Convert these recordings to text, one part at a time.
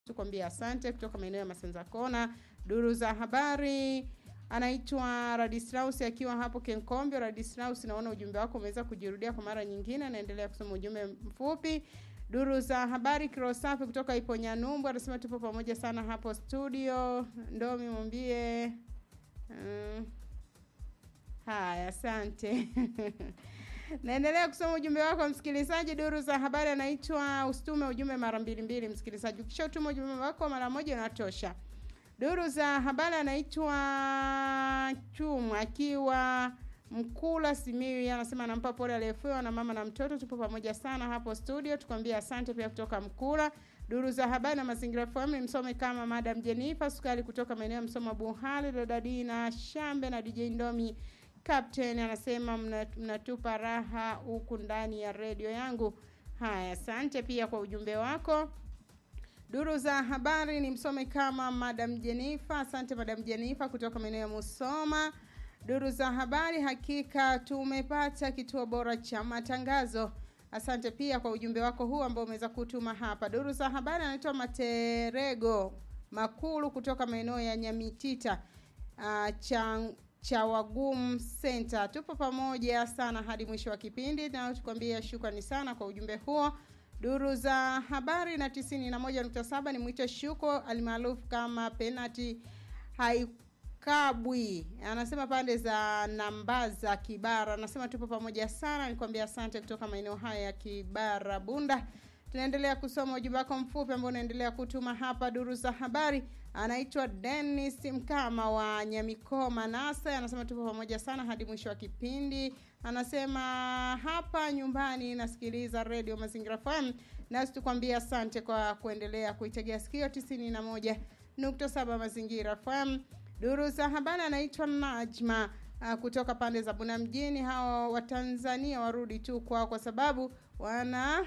tukwambia asante kutoka maeneo ya Masanza Kona. Duru za habari anaitwa Radislaus akiwa hapo Kenkombe. Radislaus, naona ujumbe wako umeweza kujirudia kwa mara nyingine, naendelea kusoma ujumbe mfupi. Duru za habari Kirosafi kutoka Iponyanyumbu anasema tupo pamoja sana hapo studio. Ndomi mwambie mm, haya, asante naendelea kusoma ujumbe wako msikilizaji. Duru za habari anaitwa ustume ujumbe mara mbili mbili, msikilizaji, ukisha utuma ujumbe wako mara moja unatosha. Duru za habari anaitwa Chuma akiwa Mkula Simiyu, anasema anampa pole aliyefiwa na mama na mtoto. Tupo pamoja sana hapo studio, tukwambia asante pia kutoka Mkula. Duru za habari na mazingira FM msome kama Madam Jennifer Sukali kutoka maeneo ya Msoma Buhali, Dodadi na Shambe na DJ Ndomi Captain anasema mnatupa raha huku ndani ya redio yangu. Haya, asante pia kwa ujumbe wako. Duru za habari ni msome kama Madam Jennifer. Asante Madam Jennifer kutoka maeneo ya Musoma. Duru za habari, hakika tumepata kituo bora cha matangazo. Asante pia kwa ujumbe wako huu ambao umeweza kutuma hapa. Duru za habari anaitwa Materego Makulu kutoka maeneo ya Nyamitita uh, cha cha Wagum Center. Tupo pamoja sana hadi mwisho wa kipindi, na tukwambia shukrani sana kwa ujumbe huo. Duru za habari na tisini na moja nukta saba ni mwito Shuko alimaarufu kama penati haikabwi, anasema pande za Nambaza Kibara, anasema tupo pamoja sana, nikwambia asante kutoka maeneo haya ya Kibara Bunda. Tunaendelea kusoma ujumbe wako mfupi ambao unaendelea kutuma hapa. Duru za habari anaitwa Dennis Mkama wa Nyamikoma Nasa, anasema tupo pamoja sana hadi mwisho wa kipindi. Anasema hapa nyumbani nasikiliza Radio Mazingira FM, nasi tukwambia asante kwa kuendelea kuitegea sikio tisini na moja nukta saba Mazingira FM. Duru za habari anaitwa Najma uh, kutoka pande za Buna mjini. Hawa Watanzania warudi tu kwao kwa sababu wana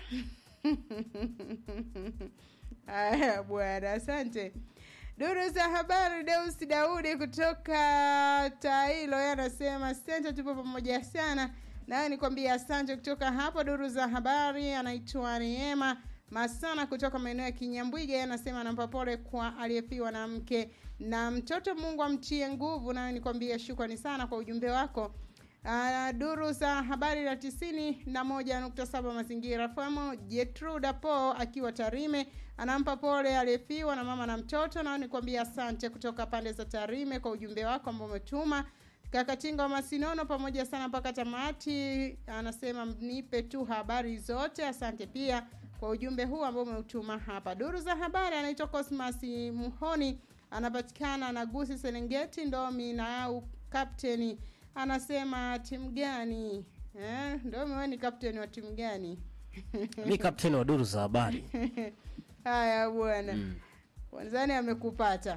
Haya bwana, asante. Duru za habari, Deus Daudi kutoka Tailo yeye anasema asante, tupo pamoja sana naye, nikwambia asante kutoka hapo. Duru za habari, anaitwa Neema Masana kutoka maeneo ya Kinyambwiga, yeye anasema anampa pole kwa aliyefiwa na mke na mtoto, Mungu amtie nguvu. Naye nikwambia shukrani sana kwa ujumbe wako. Uh, duru za habari la tisini na moja nukta saba mazingira famo Jetruda Po akiwa Tarime anampa pole aliyefiwa na mama na mtoto. Nao nikwambia asante kutoka pande za Tarime kwa ujumbe wako ambao umetuma. Kakatinga wa Masinono pamoja sana mpaka tamati, anasema nipe tu habari zote. Asante pia kwa ujumbe huu ambao umeutuma hapa. Duru za habari anaitwa Cosmas Muhoni, anapatikana na Gusi Serengeti Ndomi na au kapteni anasema timu gani eh? Ndio wewe ni captain wa timu gani? mi kapteni wa duru za habari Haya bwana mm. Wanzani amekupata.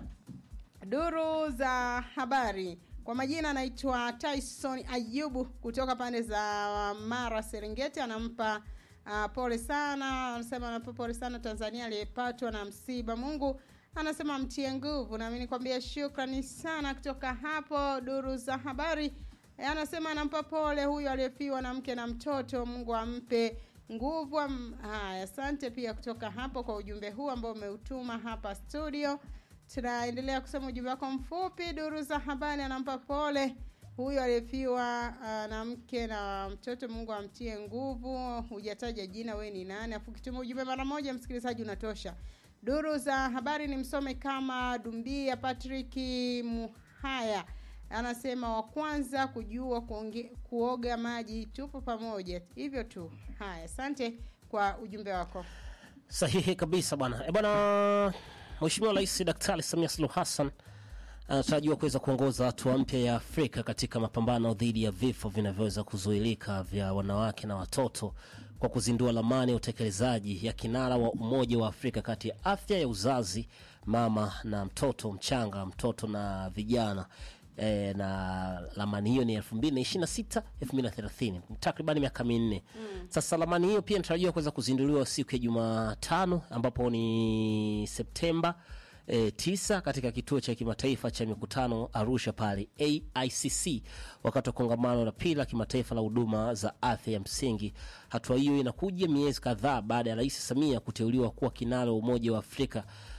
Duru za habari kwa majina anaitwa Tyson Ayubu kutoka pande za Mara Serengeti, anampa uh, pole sana, anasema anampa pole sana Tanzania aliyepatwa na msiba. Mungu anasema mtie nguvu, nami nikwambia shukrani sana kutoka hapo. Duru za habari anasema anampa pole huyu aliyefiwa na mke na mtoto, Mungu ampe nguvu. Haya, asante pia kutoka hapo kwa ujumbe huu ambao umeutuma hapa studio. Tunaendelea kusoma ujumbe wako mfupi. Duru za habari anampa pole huyu aliyefiwa uh, na mke na mtoto, Mungu amtie nguvu. Hujataja jina, we ni nani? Afu kituma ujumbe mara moja, msikilizaji, unatosha. Duru za habari ni msome kama Dumbia Patrick Muhaya anasema wa kwanza kujua kuonge, kuoga maji, tupo pamoja hivyo tu. Haya, asante kwa ujumbe wako. sahihi kabisa bwana e bwana mheshimiwa rais daktari samia suluhu hassan anatarajiwa kuweza kuongoza hatua mpya ya afrika katika mapambano dhidi ya vifo vinavyoweza kuzuilika vya wanawake na watoto kwa kuzindua lamani ya utekelezaji ya kinara wa umoja wa afrika kati ya afya ya uzazi mama na mtoto mchanga mtoto na vijana e, na lamani hiyo ni 2026 2030 takribani miaka minne mm. sasa lamani hiyo pia inatarajiwa kuweza kuzinduliwa siku ya jumatano ambapo ni septemba e, tisa katika kituo cha kimataifa cha mikutano arusha pale aicc wakati wa kongamano la pili la kimataifa la huduma za afya ya msingi hatua hiyo inakuja miezi kadhaa baada ya rais samia kuteuliwa kuwa kinara wa umoja wa afrika